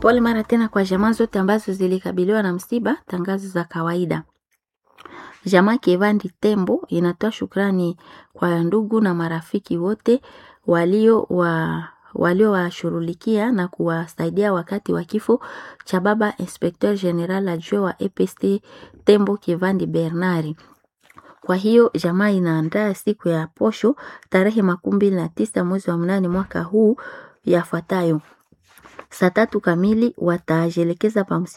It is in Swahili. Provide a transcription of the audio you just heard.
Pole mara tena kwa jamaa zote ambazo zilikabiliwa na msiba. Tangazo za kawaida. Jamaa Kevandi Tembo inatoa shukrani kwa ndugu na marafiki wote walio wa waliowashughulikia na kuwasaidia wakati wa kifo cha baba Inspecteur General adjoint wa EPST Tembo Kevandi Bernard. Kwa hiyo jamaa inaandaa siku ya posho tarehe makumi mbili na tisa mwezi wa mnane mwaka huu yafuatayo: saa tatu kamili watajielekeza pa